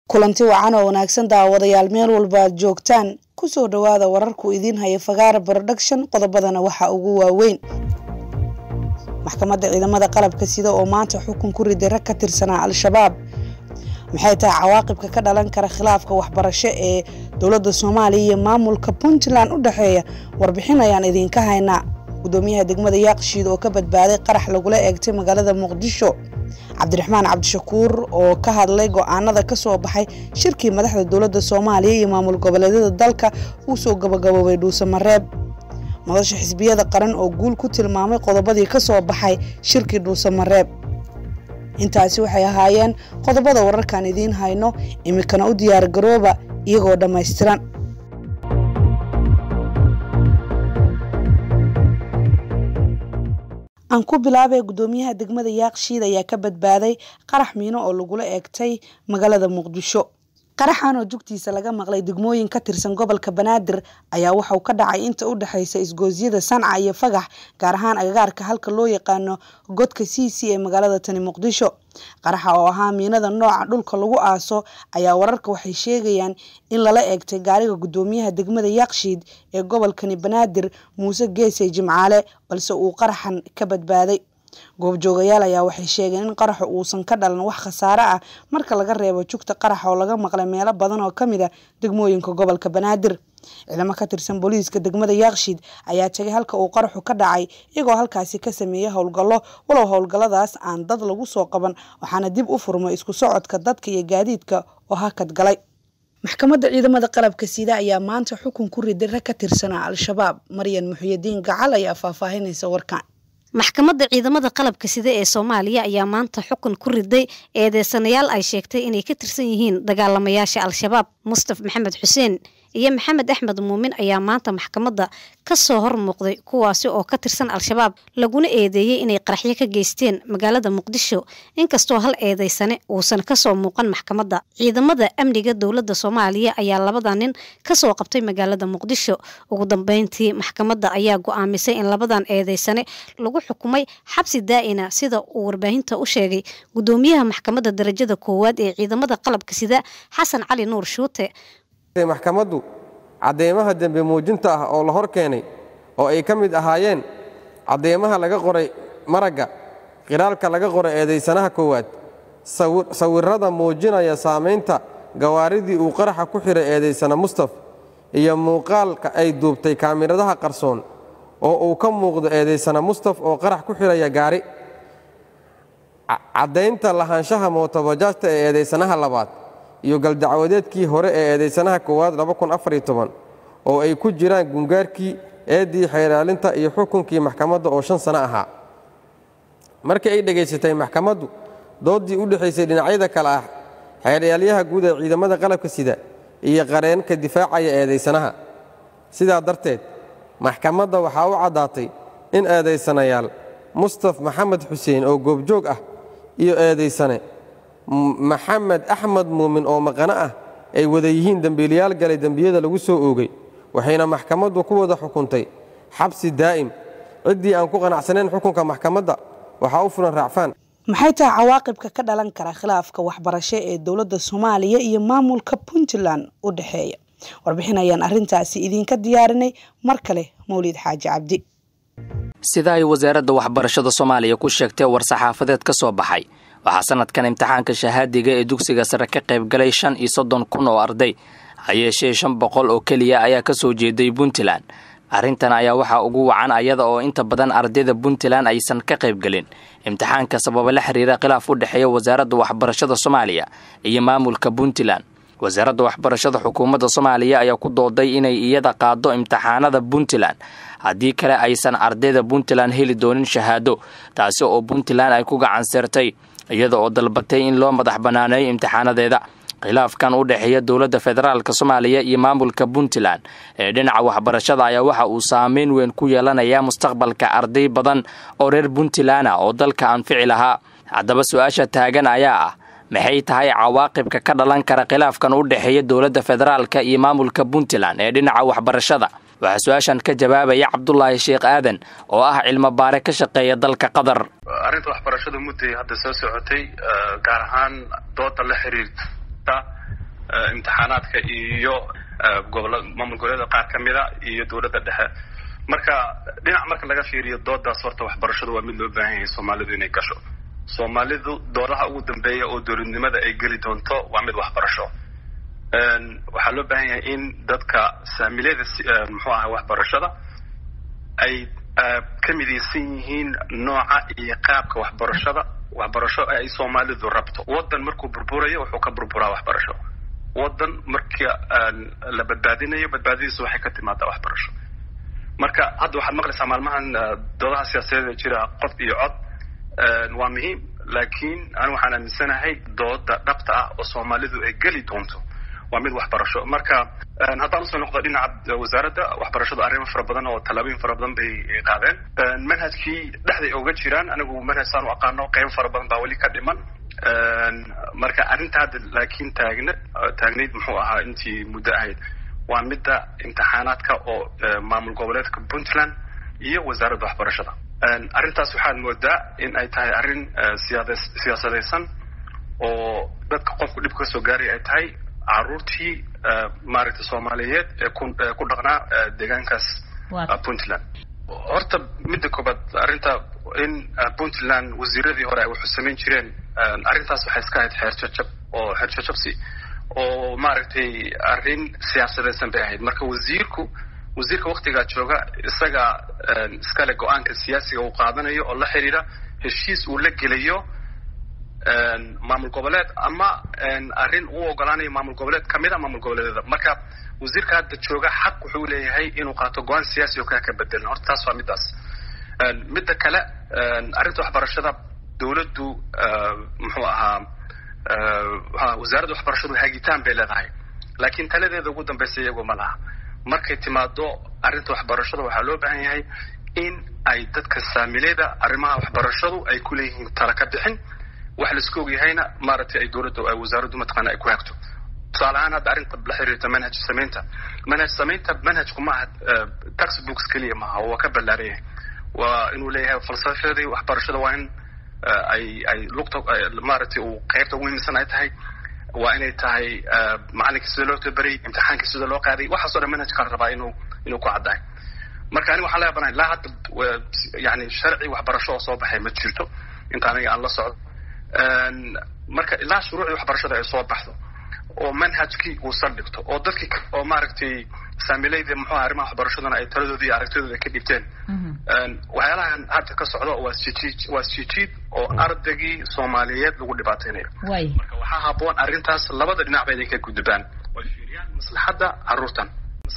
kulanti wacan oo wanaagsan daawadayaal meel walba aad joogtaan kusoo dhawaada wararku idiin haya fagaara production qodobadana waxaa ugu waaweyn maxkamadda ciidamada qalabka sida oo maanta xukun ku riday rag ka tirsanaa al-shabaab maxay tahay cawaaqibka ka dhalan kara khilaafka waxbarasho ee dowladda soomaaliya iyo maamulka puntland u dhexeeya warbixin ayaan idiinka haynaa gudoomiyaha degmada yaaqshiid oo ka badbaaday qarax lagula eegtay magaalada muqdisho cabdiraxmaan cabdishakuur oo ka hadlay go-aanada kasoo baxay shirkii madaxda dowladda soomaaliya iyo maamul goboleedyada dalka uu soo gabagaboobay dhuusamareeb madasha xisbiyada qaran oo guul ku tilmaamay qodobadii kasoo baxay shirkii dhuusamareeb intaasi waxay ahaayeen qodobada wararkan idiin hayno imikana u diyaar garooba iyagoo dhammaystiran aan ku bilaabay gudoomiyaha degmada yaaqshiid ayaa ka badbaaday qarax miino oo lagula eegtay magaalada muqdisho qaraxan oo jugtiisa laga maqlay degmooyin ka tirsan gobolka banaadir ayaa waxauu ka dhacay inta u dhexaysa isgoosyada sanca iyo fagax gaar ahaan agagaarka halka loo yaqaano godka c c ee magaalada tani muqdisho qaraxa oo ahaa miinada nooca dhulka lagu aaso ayaa wararka waxay sheegayaan in lala eegtay gaariga gudoomiyaha degmada yaaqshiid ee gobolkani banaadir muuse geesey jimcaale balse uu qaraxan ka badbaaday goobjoogayaal ayaa waxay sheegeen in qaraxu uusan ka dhalan wax khasaare ah marka laga reebo jugta qaraxa oo laga maqlay meelo badan oo kamid a degmooyinka gobolka banaadir ciidamo ka tirsan booliiska degmada yaaqshiid ayaa tegay halka uu qaraxu ka dhacay iyagoo halkaasi ka sameeyey howlgallo walow howlgalladaas aan dad lagu soo qaban waxaana dib u furmay isku socodka dadka iyo gaadiidka oo hakad galay maxkamadda ciidamada qalabka sida ayaa maanta xukun ku riday rag ka tirsanaa al-shabaab maryan muxyidiin gacal ayaa faahfaahinaysa warkan maxkamadda ciidamada qalabka sida ee soomaaliya ayaa maanta xukun ku riday eedeysanayaal ay sheegtay inay ka tirsan yihiin dagaalamayaasha al-shabaab mustaf maxamed xuseen iyo maxamed axmed muumin ayaa maanta maxkamadda ka soo hor muuqday kuwaasi oo ka tirsan al-shabaab laguna eedeeyey inay qaraxyo ka geysteen magaalada muqdisho inkastoo hal eedeysane uusan kasoo muuqan maxkamadda ciidamada amniga dowladda soomaaliya ayaa labada nin kasoo qabtay magaalada muqdisho ugu dambeyntii maxkamadda ayaa go-aamisay in labadan eedeysane lagu xukumay xabsi daa'ina sida uu warbaahinta u sheegay gudoomiyaha maxkamadda darajada koowaad ee ciidamada qalabka sida xasan cali nuur shuute maxkamaddu cadeymaha dembe muujinta ah oo la hor keenay oo ay ka mid ahaayeen cadeymaha laga qoray maragga qiraalka laga qoray eedaysanaha koowaad sawirrada muujinaya saamaynta gawaaridii uu qaraxa ku xidhay eedaysana mustaf iyo muuqaalka ay duubtay kaamiradaha qarsoon oo uu ka muuqdo eedaysana mustaf oo qarax ku xidhaya gaari caddaynta lahaanshaha mootobajaajta ee eedaysanaha labaad iyo galdacwadeedkii hore ee eedaysanaha koowaad oo ay ku jiraan gungaarkii eeddii xeeraalinta iyo xukunkii maxkamadda oo shan sano ahaa markii ay dhegaysatay maxkamaddu dooddii u dhexaysay dhinacyada kale ah xeeryaalayaha guud ee ciidamada qalabka sida iyo qareenka difaacaya eedaysanaha sidaa darteed maxkamadda waxaa u caddaatay in eedaysanayaal mustaf maxamed xuseen oo goobjoog ah iyo eedaysane maxamed axmed muumin oo maqano ah ay wada yihiin dembiilayaal galay dembiyada lagu soo oogay waxayna maxkamaddu ku wada xukuntay xabsi daa'im ciddii aan ku qanacsanayn xukunka maxkamadda waxaa u fulan raacfaan maxay tahay cawaaqibka ka dhalan kara khilaafka waxbarasho ee dowladda soomaaliya iyo maamulka puntland u dhexeeya warbixin ayaan arrintaasi idiinka diyaarinay mar kale mawlid xaaji cabdi sida ay wasaaradda waxbarashada soomaaliya ku sheegtay war-saxaafadeed ka soo baxay waxaa sanadkan imtixaanka shahaadiga ee dugsiga sare ka qaybgalay shan iyo soddon kun oo arday hayeeshee shan boqol oo keliya ayaa ka soo jeeday puntland arrintan ayaa waxaa ugu wacan ayada oo inta badan ardayda puntland aysan ka qaybgelin imtixaanka sababa la xiriira khilaaf u dhexeeya wasaaradda waxbarashada soomaaliya iyo maamulka puntland wasaaradda waxbarashada xukuumadda soomaaliya ayaa ku dooday inay iyada qaado imtixaanada puntland haddii kale aysan ardayda puntland heli doonin shahaado taasi oo puntland ay ku gacanseertay iyada oo dalbatay in loo madax banaaneeyo imtixaanadeeda khilaafkan u dhexeeya dowladda federaalk soomaaliya iyo maamulka puntland ee dhinaca waxbarashada ayaa waxa uu saameyn weyn ku yeelanayaa mustaqbalka arday badan oo reer puntland ah oo dalka anfici lahaa haddaba su-aasha taagan ayaa ah maxay tahay cawaaqibka ka dhalan kara khilaafkan u dhexeeya dowladda federaalka iyo maamulka puntland ee dhinaca waxbarashada waxaa su-aashan ka jawaabaya cabdulaahi sheekh aadan oo ah cilmo baare ka shaqeeya dalka qatar arrinta waxbarashada mudday hadda soo socotay gaar ahaan dooda la xiriirta imtixaanaadka iyo gobola maamul goboleeda qaar ka mida iyo dowladda dhexe marka dhinac marka laga fiiriyo doodaas horta waxbarashadu waa mid loo baahan yahay soomaalidu inay gasho soomaalidu doodaha ugu dambeeya oo dowladnimada ay geli doonto waa mid waxbarasho waxaa loo baahan yahay in dadka saamilada muxuu aha waxbarashada ay ka midaysan yihiin nooca iyo qaabka waxbarashada waxbarasho ay soomaalidu rabto waddan markuu burburayo wuxuu ka burburaa waxbarasho waddan marka la badbaadinayo badbaadadiisu waxay ka timaadaa waxbarasho marka hadda waxaad maqlaysaa maalmahan doodaha siyaasadeed ee jira qof iyo cod waa muhiim laakiin anigu waxaan aaminsanahay dooda dhabta ah oo soomaalidu ay geli doonto waa mid waxbarasho marka haddaan usoo noqdo dhinaca wasaaradda waxbarashadu arrimo fara badan oo tallaabooyin fara badan bay qaadeen manhajkii dhexday oga jiraan anigu manhaj saan u aqaano qeybo fara badan baa weli ka dhiman marka arrinta hadda laakiin taagna taagnayd muxuu ahaa intii muddo ahayd waa midda imtixaanaadka oo maamul goboleedka puntland iyo wasaaradda waxbarashada arrintaas waxaad moodaa in ay tahay arrin siyaad siyaasadaysan oo dadka qofku dhib kasoo gaaray ay tahay caruurtii maaragtay soomaaliyeed ee ku ku dhaqnaa deegaankaas puntland horta midda koobaad arrinta in puntland wasiiradii hore ay wuxuu samayn jireen arrintaas waxay iska ahayd xeerjajab oo xeerjajabsi oo maaragtay arrin siyaasadaysan bay ahayd marka wasiirku wasiirka waktigaa jooga isaga iskale go-aanka siyaasiga uu qaadanayo oo la xiriira heshiis uu la gelayo maamul goboleed ama arrin uu ogolaanayo maamul goboleed kamid a maamul goboleedyada marka wasiirka hadda jooga xaq wuxuu leeyahay inuu qaato go-aan siyaasi oo kaa ka bedelan horta taas waa middaas midda kale arrinta waxbarashada dowladdu muxuu ahaa wasaaradda waxbarashadu hagitaan bay leedahay laakiin taladeeda ugu dambaysa iyagoo ma laha markay timaado arrinta waxbarashada waxaa loo baahan yahay in ay dadka saamileyda arrimaha waxbarashadu ay ku leeyihiin tala ka bixin wax laisku ogyahayna maaragtay ay dowladda wasaaraddu mataqaana ay ku hagto tusaale ahaan hadda arrinta la xiriirta manhaj samaynta manhaj samaynta manhajku maaha textbooks keliya maaha waa ka ballaaran yahay waa inuu leeyahay falsafadii waxbarashada waa in ay ay lugta maaragtay uu qaybta ugu muhiimsan ay tahay waa inay tahay macalinka sida loo tabaray imtixaanka sida loo qaaday waxaasoo dhan manhajka la rabaa inuu inuu ku caddahay marka aniga waxaan leeyahay ilaa hadda yani sharci waxbarasho oo soo baxay ma jirto inta aniga aan la socdo marka ilaa shuruucii waxbarashada ay soo baxdo oo manhajkii uu saldhigto oo dadkii oo maaragtay saamileyda muxuha arrimaha waxbarashadana ay taladoodii iyo aragtidooda ka dhibteen waxyaalahan hadda ka socdo waa sjiid waa sjiid oo ardaygii soomaaliyeed lagu dhibaateynayo marka waxaa haboon arrintaas labada dhinacba inay ka gudbaan way fiiriyaan maslaxadda carruurtan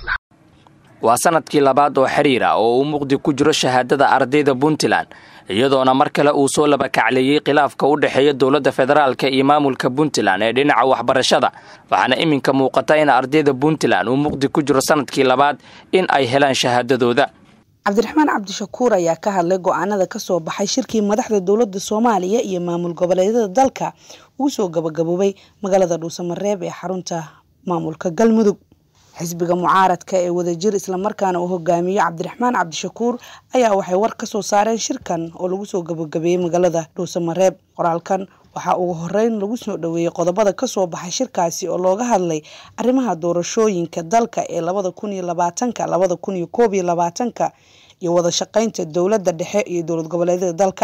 waa sanadkii labaad oo xiriir ah oo uu muqdi ku jiro shahaadada ardayda puntland iyadoona mar kale uu soo labakacleeyey khilaafka u dhexeeya dowladda federaalka iyo maamulka puntland ee dhinaca waxbarashada waxaana iminka muuqata in ardayda puntland uu muqdi ku jiro sanadkii labaad in ay helaan shahaadadooda cabdiraxmaan cabdishakuur ayaa ka hadlay go-aanada kasoo baxay shirkii madaxda dowladda soomaaliya iyo maamul goboleedyada dalka uu soo gabagaboobay magaalada dhuusamareeb ee xarunta maamulka galmudug xisbiga mucaaradka ee wadajir islamarkaana uu hogaamiyo cabdiraxmaan cabdishakuur ayaa waxay war ka soo saareen shirkan oo lagu soo gabagabeeyey magaalada dhuusamareeb qoraalkan waxaa ugu horeyn lagu soo dhoweeyey qodobada kasoo baxay shirkaasi oo looga hadlay arrimaha doorashooyinka dalka ee labada kun iyo labaatanka labada kun iyo koob iyo labaatanka iyo wada shaqeynta dowladda dhexe iyo dowlad goboleedyada dalka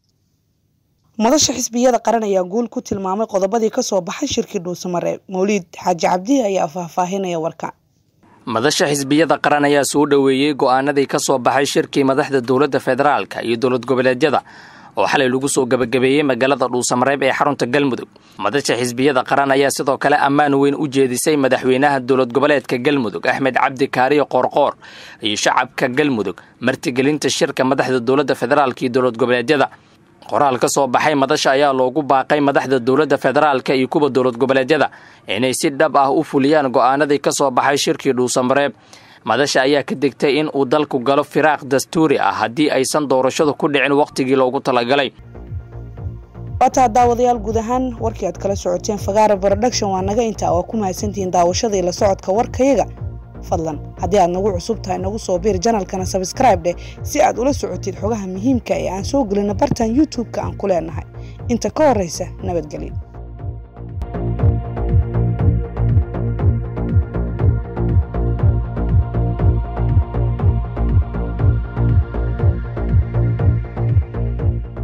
madasha xisbiyada qaran ayaa guul ku tilmaamay qodobadii kasoo baxay shirkii dhuusamareeb mawliid xaaji cabdi ayaa faahfaahinaya warka madasha xisbiyada qaran ayaa soo dhoweeyey go-aanadii ka soo baxay shirkii madaxda dowladda federaalka iyo dowlad goboleedyada oo xalay lagu soo gabagabeeyey magaalada dhuusamareeb ee xarunta galmudug madasha xisbiyada qaran ayaa sidoo kale ammaan weyn u jeedisay madaxweynaha dowlad goboleedka galmudug axmed cabdi kaariyo qoorqoor iyo shacabka galmudug martigelinta shirka madaxda dowladda federaalka iyo dowlad goboleedyada qoraal ka soo baxay madasha ayaa loogu baaqay madaxda dowladda federaalka iyo kuwa dowlad goboleedyada inay si dhab ah u fuliyaan go-aanadii ka soo baxay shirkii dhuusamareeb madasha ayaa ka degtay in uu dalku galo firaaq dastuuri ah haddii aysan doorashadu ku dhicin wakhtigii loogu talagalay waataa daawadayaal guud ahaan warkii aad kala socoteen fagaara production waa naga intaa waa ku mahadsantihiin daawashadii la socodka warkayaga fadlan haddii aad nagu cusub tahay nagu soo biir janalkana sabscribe dheh si aad ula socotid xogaha muhiimka ee aan soo gelino bartan youtube-ka aan ku leenahay inta ka horreysa nabadgelyo